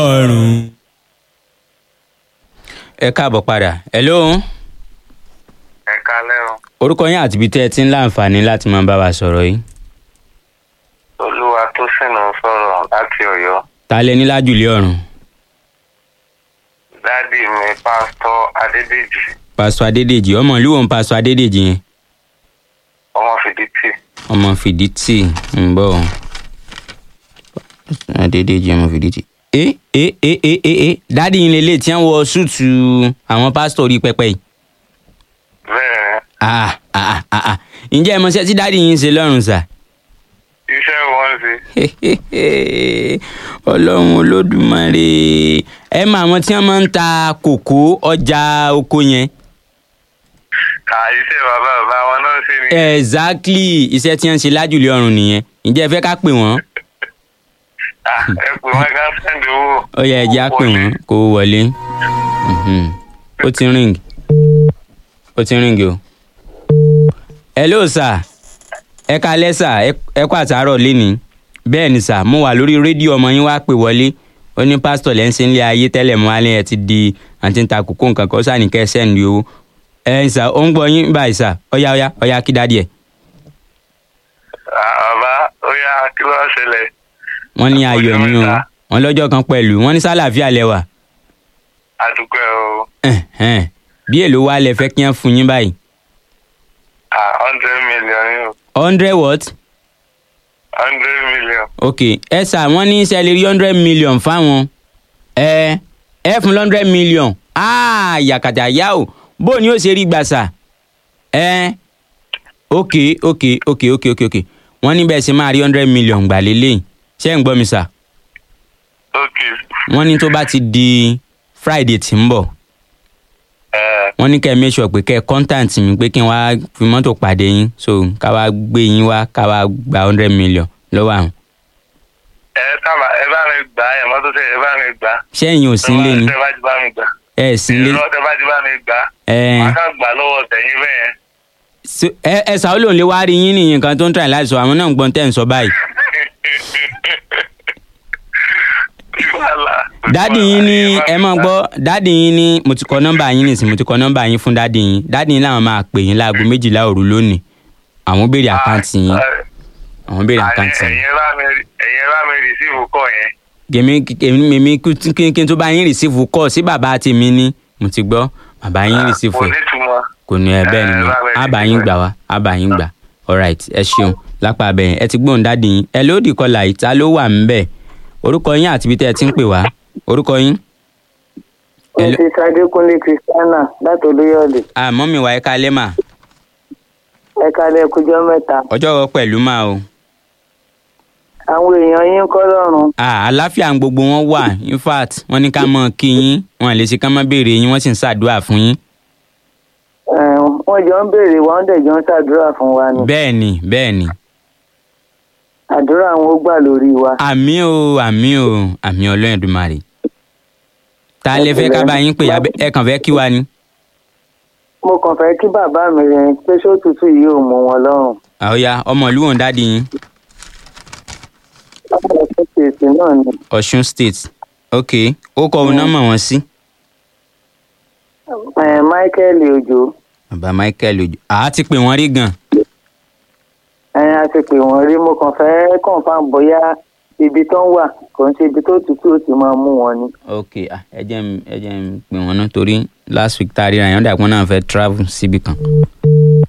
ọ̀run. ẹ káàbọ̀ padà hello ẹ kalẹ́ o orúkọ yín àti ibi tẹ́ ẹ ti ń láǹfààní láti máa bá wa sọ̀rọ̀ yìí olúwa tó sìnà sọ̀rọ̀ láti ọ̀yọ́ ta lẹ ní lájùlé ọ̀run dádì mi pásítọ̀ adédèjì pásítọ̀ adédèjì ọmọ ìlú wo ń pásítọ̀ adédèjì yẹn ọmọ fìdítì ọmọ fìdítì ń bọ̀ adédèjì ọmọ fìdítì. ẹ ẹ ẹ ẹ ẹ ẹ dádì yín lélẹ̀ tí wọ́n wọ súùtù àwọn pásítọ̀ orí pẹpẹ yìí. bẹ́ẹ̀ ah ah ah ah ǹjẹ́ ẹ mọ̀ ṣẹ́ tí dádì yín ń ṣe lọ́rùn sà. iṣẹ́ wọn ṣe ọlọ́run olódùmarè ẹ mọ àwọn tí wọ́n máa ń ta kòkó ọjà oko yẹn. kà iṣẹ́ bàbá bàbá wọn náà ṣe ni exactly iṣẹ́ tí wọ́n ń ṣe lájùlé ọ̀run nìyẹn ǹjẹ́ ẹ fẹ́ ká pè wọ́n. Ah, ẹ pè wọn ká sẹ́ndì owó ó yẹ ẹjẹ́ á pè wọ́n kó o wọlé. Mhm. ó ti ring ó ti ring o. hello sir ẹ kalẹ́ sà ẹ kó àtàárọ̀ lénìí bẹ́ẹ̀ ni sà mo wà lórí rédíò ọmọ yín wá pè wọlé ó ní pásítọ̀ lẹ́ ń ṣe ń lé ayé tẹ́lẹ̀ mọ́ alẹ́ ẹ ti di àti ń ta kókó nǹkan kan ó sà ní kẹ́ ẹ sẹ́ǹdì owó ẹ sà ó ń gbọ́ yín báyìí sà ọ̀yá ọ̀yá ọ̀yá kí dádì ẹ̀. Ah, bàbá ó yá kí ló ṣẹlẹ̀ wọ́n ní ayọ̀ ni o wọ́n lọ́jọ́ kan pẹ̀lú wọ́n ní sálàáfíà lẹ́wà àdúgbò ẹ o Ẹ̀hẹ́n. bí èlò wa lẹ fẹ́ kí wọ́n fún yín báyìí Ah, hundred million ni o hundred what hundred million ok ẹ sà wọ́n ní sẹ́lẹ̀rì hundred million fáwọn ẹ ẹ fún hundred million ah yàkàtà yá o bó ni ó ṣe rí gbà sà ẹ ok ok ok ok ok ok wọ́n ní bẹ́ẹ̀ ṣe máa rí hundred million gbà lélẹ́yìn ṣé ń gbọ́ mi sà ok wọ́n ní tó bá ti di friday tí ń bọ̀ ẹ wọ́n ní kẹ́ ẹ make sure pé kẹ́ ẹ contact mi pé kí n wá fi mọ́tò pàdé yín so ká wá gbé yín wá ká wá gba hundred million lọ́wọ́ àwọn. ẹ sábà ẹ bá mi gbà ẹ mọ́tò tẹ ẹ bá mi gbà ṣé ẹ̀yin ò sí nílé ni tẹ bá ti bá mi gbà ẹ ẹ̀ sí nílé. ìrọ̀ tẹ bá ti bá mi gbà ẹ màá kàn gbà lọ́wọ́ tẹ̀yìn bẹ́ẹ̀ yẹn. so- ẹ ẹ sàó lòun lè wá rí yín nìyẹn nǹkan tó ń tàn láti sọ àwọn náà ń gbọ́n tẹ̀ ń sọ báyìí. dádì yín ní ẹ máa gbọ́ dádì yín ní mo ti kọ nọ́mbà yín nìsín mo ti kọ nọ́mbà yín fún dádì yín dádì yín làwọn máa pè yín láago méjìlá òru lónìí àwọn béèrè àkáǹtì yín àwọn béèrè àkáǹtì yín. ẹ̀yin bá mi ẹ̀yin bá mi rìsíìfù kọ̀ yẹn. gèmi èmi èmi kí kí n tó bá yín rìsífù kọ́ sí bàbá tèmi ní mo ti gbọ́ bàbá yín rìsífù kò ẹ̀ nítumọ̀. kò ní ẹ bẹ́ẹ̀ Eh, nínú bàbá yín àbá yín rìsífù gbà wá àbá yín gbà alright ẹ ṣeun lápá abẹ́yẹn ẹ ti gbóhùn dáàdì yín ẹ lóòdì kọlà ìta ló wà ń bẹ̀ orúkọ yín àti ibi tẹ́ ẹ ti ń pè wá orúkọ yín. Hello. mrs adékúnlé christiana láti olóyọ̀lé àmọ́ mi wà ẹ ká lẹ́mà ẹ kálẹ̀ kújọ́ mẹ́ta ọjọ́ rọ pẹ̀lú máa o. àwọn èèyàn yín kọ́ lọ́rùn Ah, àlàáfíà ń gbogbo wọn wà in fact wọ́n ní ká mọ̀ kí yín wọ́n lè ṣe ká mọ̀ béèrè yín wọ́n sì ń ṣàdúrà fún yín. Eh, wọ́n jọ ń béèrè wọ́n dẹ̀ jọ ń ṣàdúrà fún wa ni bẹ́ẹ̀ ni bẹ́ẹ̀ ni àdúrà wọn ó gbà lórí wa àmì o àmì o àmì ọlọ́run Èdùmàrè ta lè fẹ́ ká bá yín pè àbẹ́- ẹ kàn fẹ́ kí wa ni. mo kàn fẹ́ kí bàbá mi rẹ̀ pé sótútù yìí ò mú wọn lọ́rùn àwòyá ọmọ ìlú wọn dáàdi yín ọmọ ẹ̀sìn kèsì náà ni Ọ̀ṣun state ok ó kọ òun náà mọ̀ wọ́n sí. Eh, michael ojo bàbá Michael ojú àá ti pè wọ́n rí gan. ẹ̀yin a ti pè wọ́n rí mo kàn fẹ́ confam bóyá ibi tó ń wà kò ń ṣe ibi tó tútù ó ti máa mú wọn ni ok ah, ẹ jẹ́ n ẹ jẹ́ n pè wọ́n náà torí last week tá a ríra yẹn ó dà pé wọ́n náà fẹ́ travel síbi kan.